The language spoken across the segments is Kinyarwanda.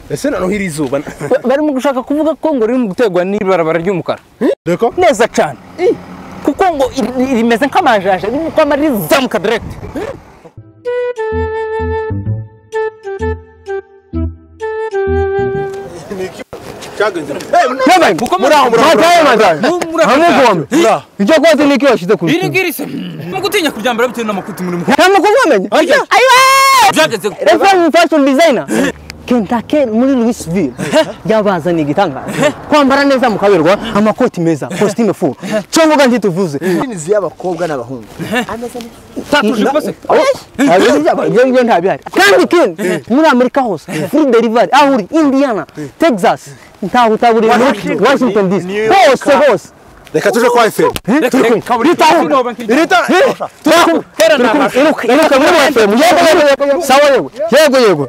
ese noneho iri zuba barimo gushaka kuvuga ko ngo riri mu guterwa n'ibarabara ry'umukara reka neza cyane kuko ngo iri- rimeze nk'amajaje ririmo kwama rizamuka direkiti Yabaye muraho muraho muraho muraho hamugombe ibyo kote ni iki washyize ku iri rutugu ngiri se no gutinya kuryambara bitewe n'amakuti muri mukuru nta makuru wamenya byageze ku- refamu fashion designer kentake muri louisville yabazaniye igitangaza kwambara neza mukaberwa amakoti meza kositime furu cyo mvuga ntituvuze inzu y'abakobwa n'abahungu ameze neza tatuje rwose ibyo ngibyo nta bihari kandi ikindi muri amerika hose furi derivari aho uri indiana texas ntaho utaburiye washington dc hose hose reka tuje kwa efemu sawa yego yego yego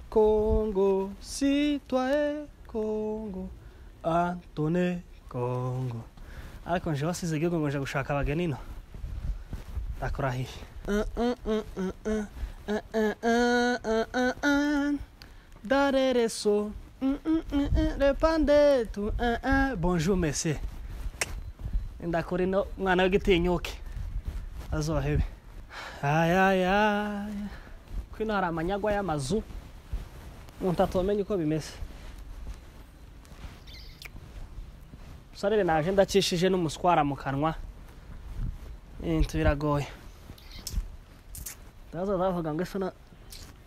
Congo, citoyen Congo, Antone Congo. Ariko nje wasize igihugu ngo nje gushaka abageni no ndakurahiye darereso repandetu bonjour monsieur ndakora ino mwana w'igitinyuke azohebe ayayaya kwino hari amanyagwa y'amazu umuntu atomenya uko bimeze musarere naje ndacishije n'umuswara mu kanwa ibintu biragoye ndaza ndavuga ngo ese na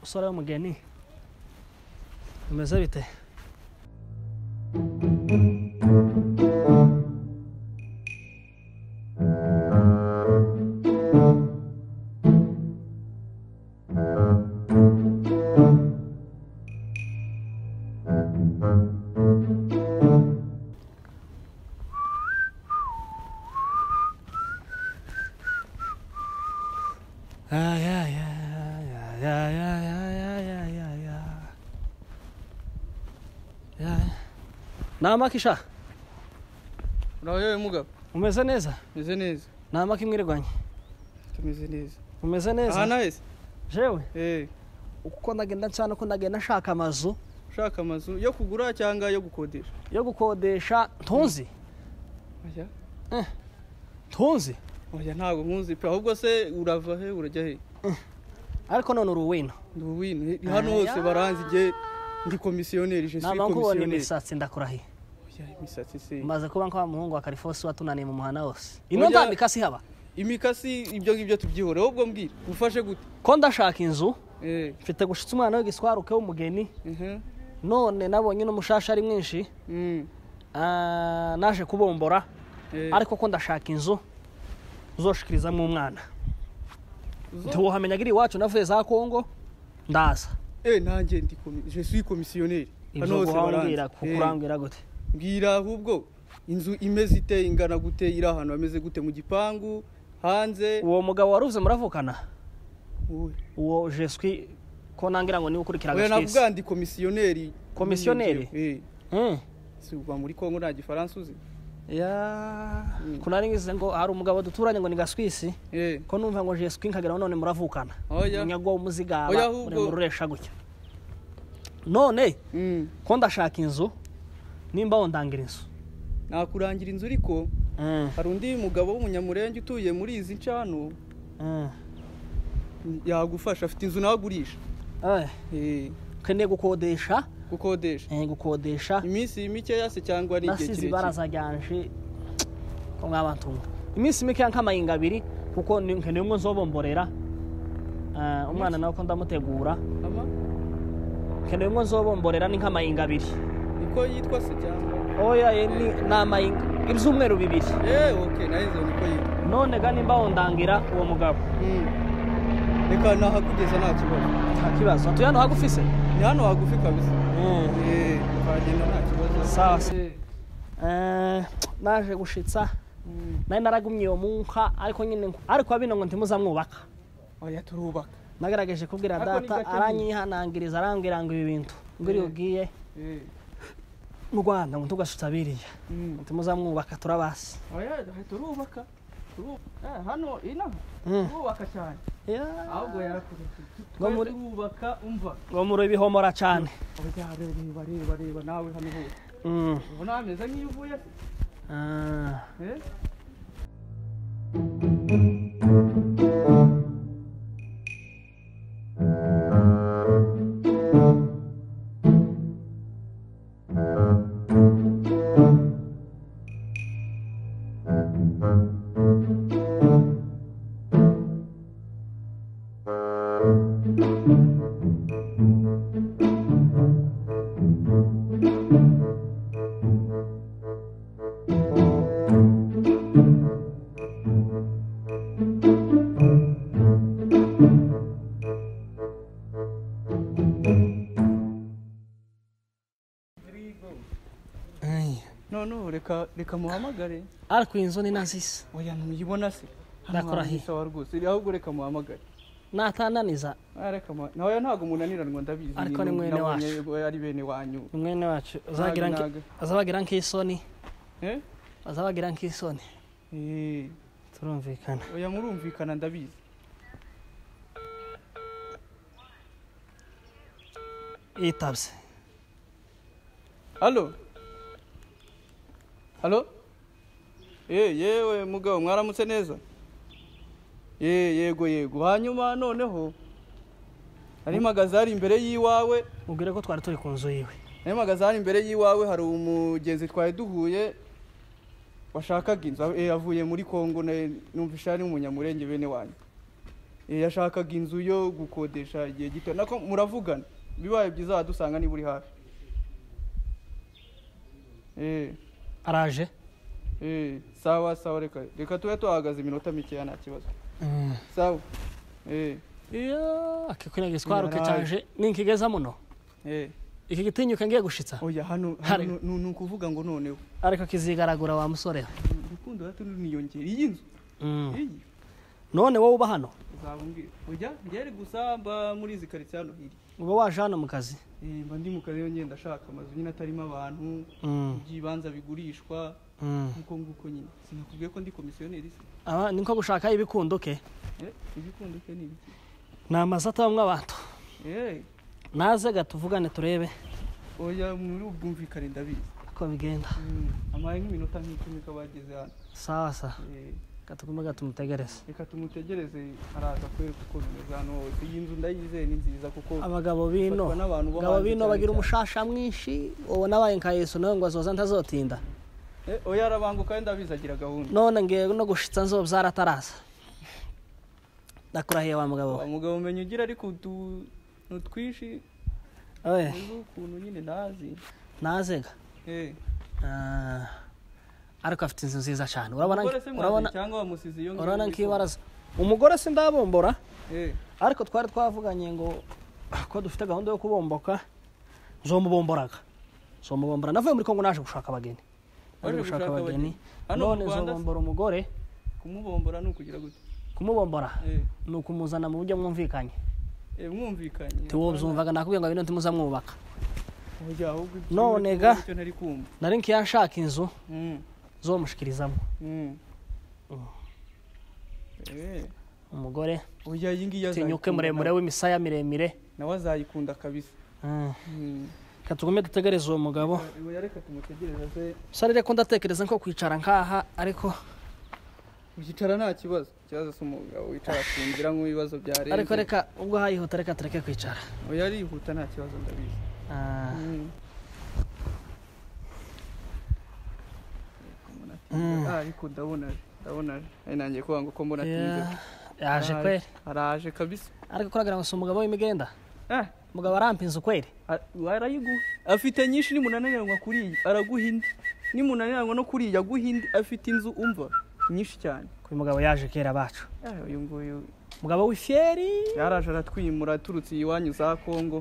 musore w'umugeni bimeze bite Ay, ay, ay, ay, ay, ay, ay, ay, ay, ay, ay. namakisha urayoye mugabo umeze neza meze neza namaka imwirirwanye tumeze neza umeze aha neza nahise jewe eh uko ndagenda nsana uko ndagenda nshaka amazu ushaka amazu yo kugura cyangwa yo gukodesha yo gukodesha ntunzi oya ntunzi oya ntabwo nkunzi pe ahubwo se urava he urajya he ariko none uri uwino ndi uwinu hano hose Aya. baranzi njye ndi komisiyoneri je suis ntabwo nkubona komisiyoneri imisatsi ndakurahiye Oya, imisatsi se maze kuba nka wa muhungu wa karifosi watunaniye mu muhanda wose ino Oya. nzambika sihaba imikasi ibyo ngibyo tubyihore ahubwo mbwira ufashe gute ko ndashaka inzu eh mfite gushitsa umwana w'igiswaruke w'umugeni mhm none nabonye n'umushasha ari mwinshi mm ah, naje kubombora eh ariko ko ndashaka inzu uzoshikirizamo umwana Uzo- ntiwohamenyaga iri iwacu navuye za kongo ndaza eh nanjye ndi komi je suis komisiyoneri ibyo guhambwira kukurambwira gute mbwira ahubwo inzu imeze ite ingana gute iri ahantu hameze gute mu gipangu hanze uwo mugabo waruvuze muravukana Uwe. uwo jeswi ko nangira ngo niwe ukurikira oya agashwisi. navuga ndi komisiyoneri Komisiyoneri? eh Mm. si uva muri kongo nta gifaransa uzi ya kunari ngize ngo hari umugabo duturanye ngo ni gaswisi eh ko numva ngo jeswi nkagera none muravukana Oya. munyago muzigaba Oya, ahubwo. mururesha gutya none mm ko ndashaka inzu nimba wondangira inzu nakurangira inzu ariko hari undi mugabo w'umunyamurenge utuye muri izi ncano yagufasha afite inzu nawe agurisha Eh, eh ukeneye gukodesha gukodesha eh, gukodesha iminsi mikeya se cyangwa ari igihe nasize kirekire ibaraza ryanje ko mwabantunga iminsi mikeya nk'amayinga abiri kuko ni- nkeneye umwe nzobomborera Eh, umwana nawe ko ndamutegura Ama? nkeneye umwe nzobomborera ni nk'amayinga abiri niko yitwa se cyangwa oya eh, ni ni amayinga ibyumweru bibiri eh okay nahizo niko yitwa none ga nimba wondangira uwo mugabo Mm. reka nahakugeza nta kibazo nta kibazo hatuye hano hagufi se ni hano hagufi kabisa Eh. eh twagenda nta kibazo sawa se Eh, naje gushitsa nari naragumye iyo munka ariko nyine ngo- ariko bino ngo ntimuzamwubaka oya turubaka nagerageje kubwira Ariko ni data gake aranyihanangiriza arambwira ngo ibi bintu ngo uriya ugiye Eh. mu rwanda ngo ntugasuta biriya Mm. ntimuzamwubaka turabasi oya turubaka turubaka Eh, hano inaha Mm. turubaka cyane ahubwo yarakuretse Ngo twari muri- turubaka umva ngo muri bihomora cyane oya reba reba reba nawe hano hose Mm. ubona hameze nk'iyo uvuye se Ah. eh noneho reka reka muhamagare ariko iyi nzu ni na zisa oya ntuyibona se Ndakora he? sawa rwose ahubwo reka muhamagare natananiza Ah, reka mu- nawe ntabwo umunaniranwa ndabizi Ariko ni- ni mwene nabonye wacu. ko ari bene wanyu ni mwene wacu azabagira nk- naga. azabagira nk'isoni eh azabagira nk'isoni Eh, turumvikana oya murumvikana ndabizi yitabye halo halo Eh, yewe mugabo mwaramutse neza Eh, yego yego hanyuma noneho hari impagaze hari imbere y'iwawe mubwire ko twari turi ku nzu yiwe hari impagaze hari imbere y'iwawe hari umugezi twari duhuye washakaga inzu Eh, yavuye muri kongo na- numvisha ari umunyamurenge bene wanyu Eh, yashakaga inzu yo gukodesha igihe gito nako muravugana bibaye byiza wadusanga niba uri hafi Eh. araje Eh, sawa sawa reka reka tube tuhahagaze iminota mikeya nta kibazo sawa eh akikwinaga iswaruke cyanje ninkigeza muno eh iki gitinyuka ngiye gushitsa oya hano Hari. hano ni ni ukuvuga ngo noneho ariko kizigaragura wa musore we urukundo hato runiyongera iyi nzu Mm. iyi none wowe uba hano uzabumvira ujya ngere gusa mba muri izi karitsiye hano hiri uba waje hano mu kazi eh mba ndi mu kazi rero ngenda ashaka amazu nyine atarimo abantu Mm. iby'ibanza bigurishwa Mm. nk'uko nguko nyine sinakubwiye ko ndi komisiyoneri se Aba- ni nko gushaka ibikunduke eh ibikundo ke ni ibiki ni amazu atabamwe abantu eh naze ga tuvugane turebe oya muri ubwumvikane ndabizi uko bigenda Mm, amaye nk'iminota nk'icumi ko bageze hano sawa sawa Eh, gatugume gatumutegereze reka tumutegereze araza kwereka uko bimeze hano hose iyi nzu ndayizeye ni nziza kuko abagabo bino Bafatwa n'abantu bo abagabo hanze bino cyane bagira cyane. umushasha mwinshi ubu nabaye nka yesu nawe ngo azoza ntazotinda Eh, oya arabanguka wenda bizagira gahunda none ngiye no gushitsa nzobyara ataraza ndakurahiye wa mugabo Wa mugabo umenya ugira ariko utu- utuntu twinshi we ejo ukuntu nyine ntazi nazega Eh, Ah, ariko afite inzu nziza cyane urabona umugore se urabona mwazi cyangwa wamusize iyo ngiyo urabona muri nk'ibaraza umugore sindabumbura kongo? Eh, ariko twari twavuganye ngo ko dufite gahunda yo kubomboka nzomubomboraga nzomubombora navuye muri kongo naje gushaka abageni naje Waje gushaka gushaka abageni abageni. Hano mu none Rwanda se? nzobombora umugore kumubombora ni ukugira gute kumubombora Eh, ni ukumuzana mu buryo mwumvikanye eh, mwumvikanye ntiwobyumvaga nakubwiye ngo bino ntimuzamwubaka Oya, ahubwo ibyo None ngibyo ga. nicyo ntari kumva nari nkiya nshaka inzu Mm, zomushikirizamo mm. Eh, umugore oya iyi ngiyi tinyuke azayikunda muremure nawe- w'imisaya miremire nawe azayikunda kabisa Mm. Mm. reka tugume dutegereze uwo mugabo oya reka tumutegereze se sarire ko ndatekereza nko kwicara nkaha ariko ukicara nta kibazo ikibazo si umugabo wicara asinzira nk'ibibazo byarenze ariko reka ubwo hayihuta reka tureke kwicara oya arihuta nta kibazo ndabizi Ah. Ah, ariko ndabona ndabona ari nanjye kuvuga ngo ko mbona atinze Yeah. yaje kweri araje kabisa ariko kuragira ngo si umugabo w'imigenda Eh, umugabo arampa inzu kweri a- arayiguha afite nyinshi nimunaniranwa kuri iyi araguha indi nimunaniranwa no kuri iyi aguha indi afite inzu umva nyinshi cyane kuba umugabo yaje kera bacu Eh, uyu nguyu umugabo w'ifyeri yaraje aratwimura aturutse iwanyu za kongo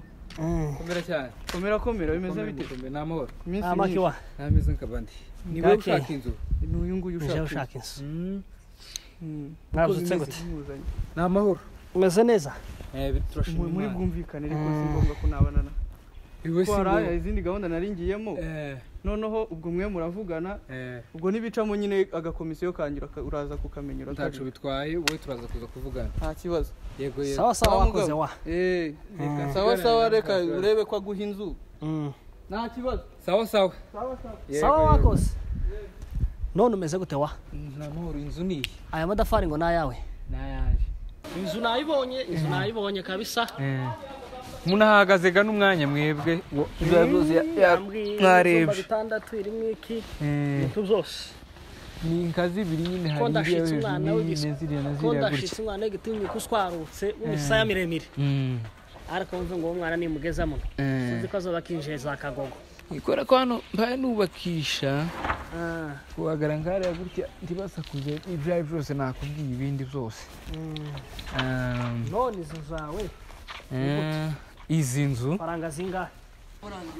komera cyane komera komera bimeze bite komera ni amahoro Iminsi myinshi. amakiwa nta meze nk'abandi ni wowe Kake. ushaka inzu ni uyu nguyu uje ushaka ushaka inzu Mm, Mm. mwazutse Uko bimeze gute bimuzanye. ni amahoro umeze neza turashima muri imana bwumvikane ariko si ngombwa ko nabana iwe ko si hari wowe. izindi gahunda nari ngiyemo Eh, noneho ubwo mwe muravugana eh, ubwo ntibicamo nyine agakomisiyo kanjye uraka- uraza kukamenya ntacu uratabira bitwaye wowe turaza kuza kuvugana nta kibazo yego yego sawa sawa Wa mugabo. wakoze wa Eh, reka Mm. sawa sawa reka Nta kibazo. urebe ko aguha inzu Mm. nta kibazo sawa sawa sawa sawa Yego, sawa yego. wakoze none umeze gute wa nta mahoro inzu ni iyi aya madafari ngo ni ayawe n'ayaje inzu nayibonye inzu nayibonye kabisa munahagaze gana umwanya mwebwe wo- biba byose mwarebye. bitandatu irimo iki Eh, ibintu byose ni inkazi ibiri ko nyine hari iriya ndashitse umwana hejuru w'igisa nyine ziriya na ko ziriya ndashitse gutya umwana w'igitinyuka uswarutse w'imisaya miremire Mm. ariko wumve ngo uwo mwana nimugezamo Eh. sinzi ko azoba akinjiye za kagogo kubera ko hano mbaye nubakisha Ah, kuhagara nkariya gutya ntibasakuze ibyo ari byo byose nakubwiye ibindi byose mm. Um, none izo zawe eh, izi nzu faranga zingahe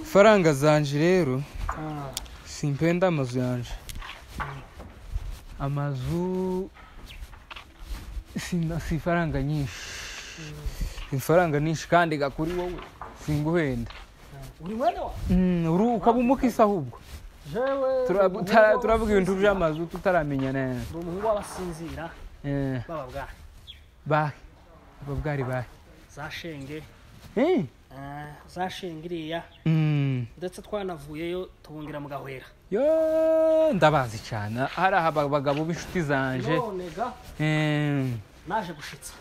faranga zanje rero Ah, simpenda amazu yanje amazu sina- si ifaranga nyinshi ifaranga nyinshi kandi gakuri wowe singuhenda uri mwene wa Mm, uru- ukaba umukisi ahubwo jewe Turabu- tara- turavuga ibintu by'amazu tutaramenyana ndi umuhungu w'abasinzira Eh, b'ababwari bahe ababwari bahe za shenge Eh, ah, za shenge iriya mm. ndetse twanavuyeyo tubungira mu gahwera yo ndabazi cyane hari aha ba- bagabo b'inshuti zanje none ga Eh, naje gushitsa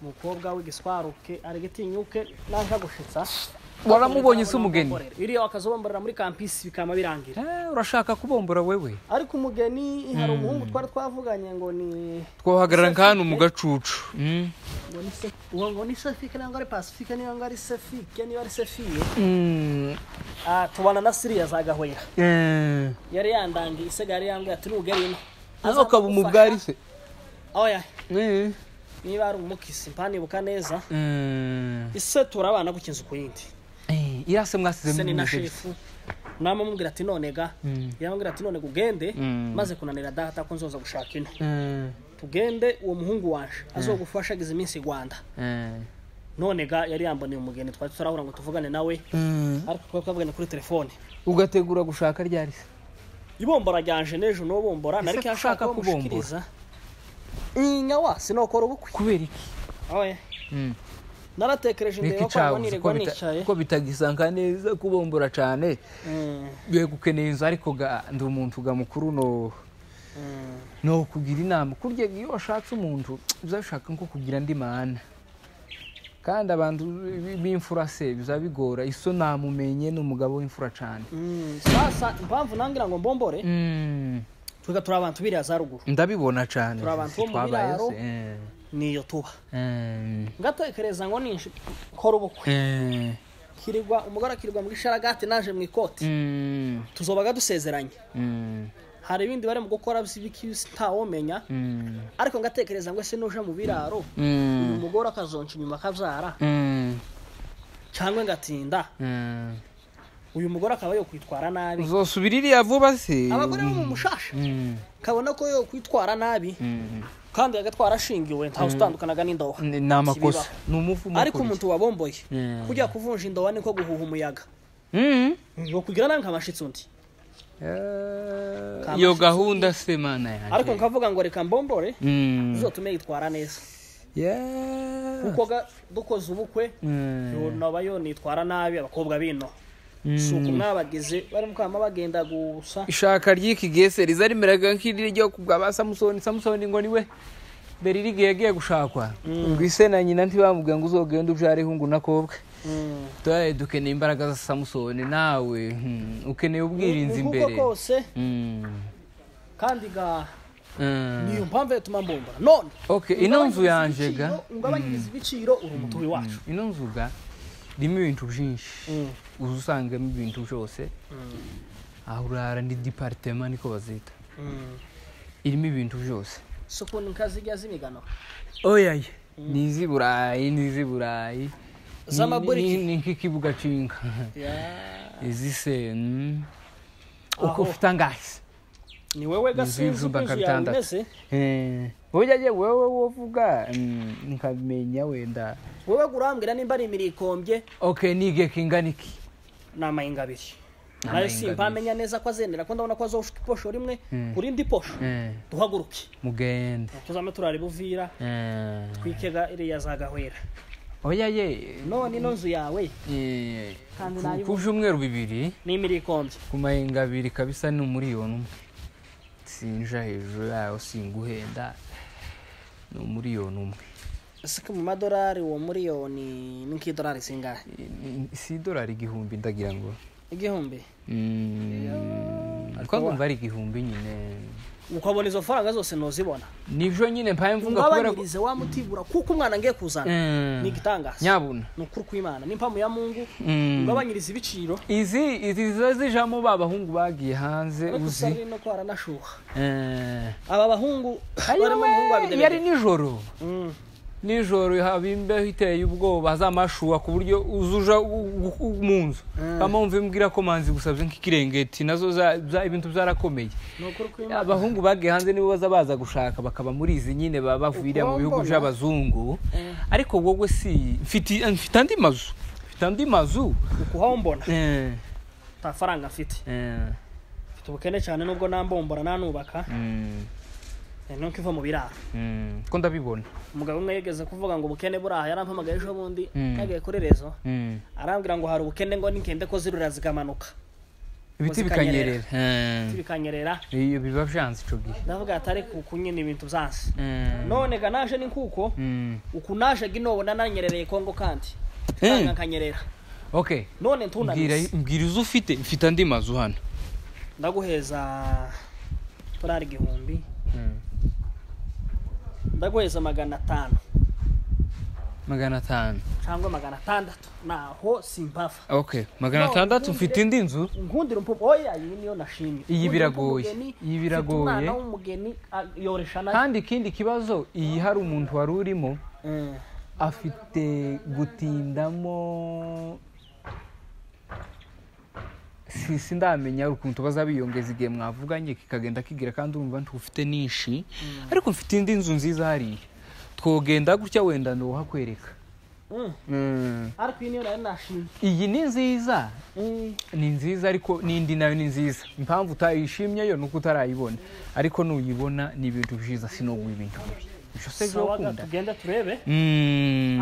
umukobwa w'igiswaruke ari gitinyuke naje gushitsa waramubonye se umugeni iriya wakazobambarira muri kampisi bikama birangira Eh, urashaka kubombora wewe ariko umugeni hari umuhungu twari twavuganye ngo ni twahagarara nk'ahantu mu gacucu Mm. ngo ni se- uwo ngo ni sefike niba ari pasifike niba ari sefike niba ari sefiye Mm. Ah, tubana na siriya za gahwera Eh, yari yandangiye isega yari yambwiye ati nugerino nawe ukaba umubwari se aho yahe Eh, niba ari umukisi mpanibuka neza eh. ise turabana gukinza ukuyindi Eh, iriya se mwasize se ni na mumeze shefu namamubwira ati none ga yamubwira ati none ugende maze kunanira data ko nzoza gushaka ino gute? Eh, tugende uwo muhungu wanje azogufasha agize iminsi i rwanda eh. none ga yari yamboneye umugeni twari tutarahura ngo tuvugane nawe Mm. ariko twari twavugane kuri telefone ugategura gushaka ryari se ibombora ryanje n'ejo n'uwo bombora nariko yashaka ushaka kumushikiriza inyawa sinokora ubukwe kubera iki oya Mm. naratekereje niki ndeba ko cyabuze nabonirwa ko bita- nicaye ko bitagisanga neza kubombora cyane Mm, yego ukeneye inzu ariko ga ndi umuntu ga mukuru no no kugira inama kurya iyo washatse umuntu uzashaka nko kugira andi mana kandi abantu b- b'imfura se bizaba bigora iso namumenye ni umugabo w'imfura cyane mm. sasa impamvu nangira ngo mbombore Mm, twiga turi abantu biriya za ruguru ndabibona cyane Turi abantu bo mu biraro. niyo tuba ngatekereza ngo ninshi kora ubukwe kirirwa umugore akirirwa muri sharagati naje mu ikoti tuzobaga dusezeranye hari ibindi bari mu gukora by'ibikisi ntawomenya ariko ngatekereza ngo ese nuje mu biraro uyu mugore akazonca inyuma akabyara cyangwa ngatinda uyu mugore akaba yo kwitwara nabi uzosubira iriya vuba se abagore bo mu mushasha Mm, kabona ko yo kwitwara nabi mm. kandi agatwara ashingiwe ntawe utandukanaga n'indoha Ni- ni amakosa ni umuvumo ariko umuntu wabomboye Mm. kujya kuvunja indoha niko guhuha umuyaga ngo kugira nange amashitsi undi Kama iyo shitsi gahunda se mana ariko yanjye nkavuga ngo reka mbombore Mm. tuzotume yitwara neza Yeah. kuko ga- dukoze ubukwe Mm. yonoba yonitwara nabi abakobwa bino si uku mwabagize bari mukama bagenda gusa ishaka ry'iki gese riza rimeraga nk'iryo ryo kubwa ba samusoni samusoni ngo niwe mbere iri gihe yagiye gushakwa ngo ise na nyina ntibamubwira ngo uzogenda ubyareho ngo unakobwe turaye dukeneye imbaraga za samusoni nawe hmm, ukeneye ubwirinzi Ni kuko imbere kose Mm. kandi ga Mm. niyo mpamvu yatuma mbombora none Okay, ino nzu yanje ga ungabanyiriza ibiciro uri umutubi wacu ino nzuga irimo ibintu byinshi uza usangamo ibintu byose aho urara ni departema niko bazita irimo ibintu byose si ukuntu nkazijya z'imigano oyaye ni iz'i burayi ni iz'i burayi Ni- Z'amaburiki. ni- ni nk'ikibuga cinga izi se mm. uko Aho. ufite angahe ni wowe gasinzi y'ijumba uko inzu yawe kabitandatu. imeze Eh, burya je wewe wovuga mm, nkabimenya wenda wowe urambwira nimba ari imirikombye okay nige kingana iki ni amahinga abiri Ni nayo amahinga simpamenya neza ko azendera ko ndabona ko azoshuka iposho rimwe ku rindi posho Eh, duhaguruke mugende tuzame turare buvira Eh, twikega iriya zagahwera oya ye none ino nzu yawe eh, Kandi ku- nayo- ku byumweru bibiri ni imirikombye ku mahinga abiri kabisa ni umuriyoni umwe sinja hejuru yayo singuhenda ni umuriyoni umwe siko mu madorari uwo miliyoni ni nk'idorari zingahe Ni- si idolari igihumbi ndagira ngo igihumbi Mm, ariko ngumva ari igihumbi nyine ukabona izo faranga zose ntuzibona nibyo nyine mpaye mvuga kubera ko ungabanyirize wa mutigura kuko umwana ngiye kuzana Mm. ni igitangaza nyabuna ni ukuri kw'imana ni impamo ya mungu Mm. ungabanyiriza ibiciro izi izi ziba zijamo ba bahungu bagiye hanze ariko uzi usabire no ko haranashuha Eh, aba bahungu barimo umuhungu wa ayiwe, yari bidebede nijoro Mm. nijoro haba imbeho iteye ubwoba z'amashuha ku buryo uzuja u- u- u- mu nzu bamwumva imbwira ko manzi gusabye nk'ikirengeti nazo za- za- ibintu byarakomeye ni ukuri kw'imana abahungu bagiye hanze nibo baza baza gushaka bakaba muri izi nyine baba bavira mu bihugu by'abazungu ariko wowe si mfite mfite andi mazu mfite andi mazu ukuhaho mbona Eh, nta faranga mfite eh, mfite ubukene cyane nubwo nambombora nanubaka mm, eh, nuko iva mu biraro mm, ko ndabibona umugabo umwe yigeze kuvuga ngo ubukene buraha yarampamagaye ejo bundi Mm. yagiye kuri rezo Mm. arambwira ngo hari ubukene ngo ningende ko zirura zikamanuka ibiti zikanyerera. bikanyerera Eh, bikanyerera iyo biba byanze ico gihe ndavuga ati ariko uku nyine ibintu byanze Eh, none ga naje ni kuko mm. uku naje gi nobona nanyerereye kongo kandi Eh. Faranga nkanyerera okay none mbwira ntunanize mbwira izo ufite mfite andi mazu hano ndaguheza turari igihumbi ndaguheza magana atanu magana atanu cyangwa magana atandatu naho simpava okay magana No, atandatu ubundi- mfite indi nzu nkundira umpupu oya iyi niyo nashimye Iyi Nkundira biragoye. umpu- umugeni, Iyi mfite biragoye. umwana w'umugeni a- yoresha na kandi ikindi kibazo iyi hari umuntu wari urimo Eh, afite gutindamo si sindamenya ukuntu bazabiyongeza igihe mwavuganye kikagenda kigira kandi urumva ntufite n'inshi ariko mfite indi nzu nziza hariya twogenda gutya wenda ntuhakwereka Mm. Mm. ariko iyi niyo nayo nashimye iyi ni nziza Mm, ni nziza ariko n'indi nayo ni nziza impamvu utayishimyeyo ni uko utarayibona ariko nuyibona ni ibintu byiza sinubwo ibintu bibi ibyo se sawa ga, byokunda tugende turebe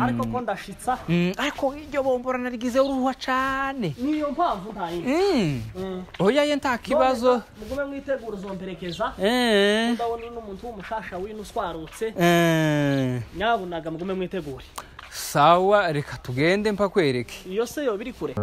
ariko Mm. ko ndashitsa Mm, ariko iryo bomborana ryizeho uruhuha cyane niyo mpamvu nta yindi Mm. oya ye nta kibazo None, mugume mwitegura uzomperekeza Eh, ndabona n'umuntu w'umushasha w'ino uswarutse eh. nyabunaga mugume mwitegure sawa reka tugende mpakwereke iyo se yoba iri kure